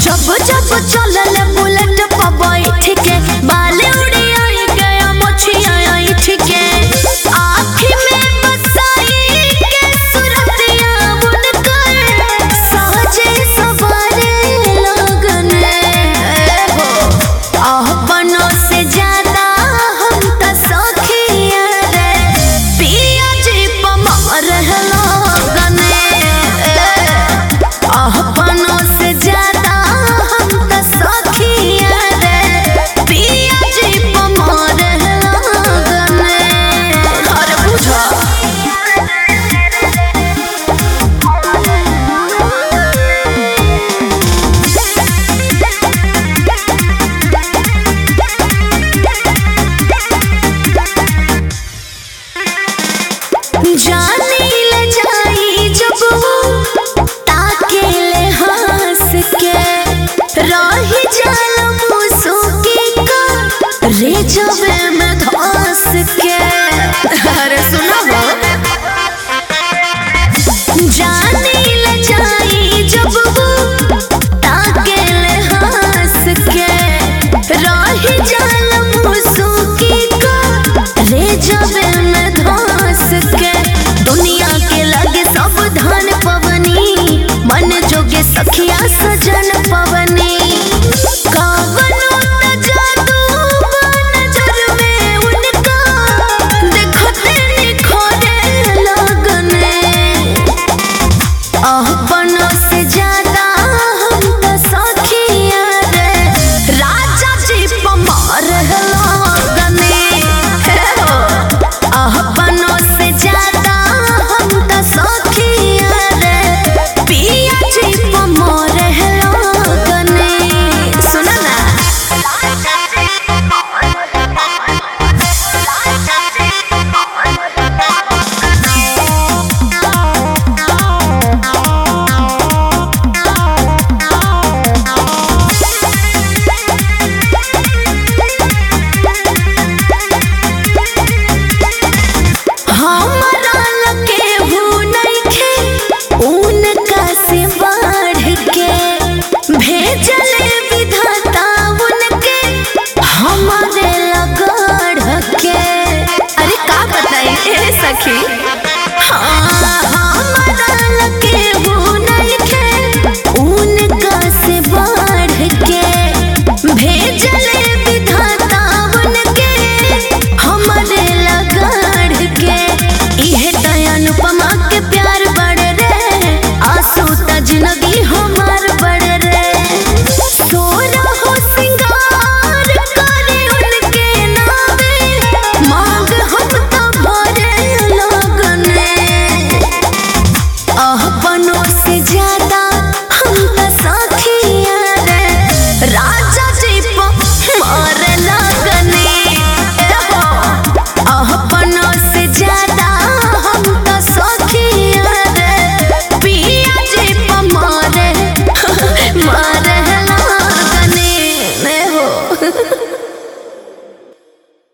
जब जब चलल बुलेट पर बैठ के बाल उड़ी आई गया मोछिया आई ठीके आँखी में बसाई के सुरतिया बुनकर सहजे सवारे लगन हो अपनों से ज्यादा हम त सखिया रे पिया जी पमर लगन अपनों से ज्यादा हम त सखिया रे पिया जी पमर लगन अरे बुझा जाने ले जाई जब वो ताके ले हंस के रही जाल मुसुकी का रे जबे में धंस के अरे सुनो हो जाने ले जाई जब वो ताके ले हंस के रही जाल मुसुकी का रे जबे में धंस के दुनिया के लगे सब धन पवनी मन जोगे सखिया सजन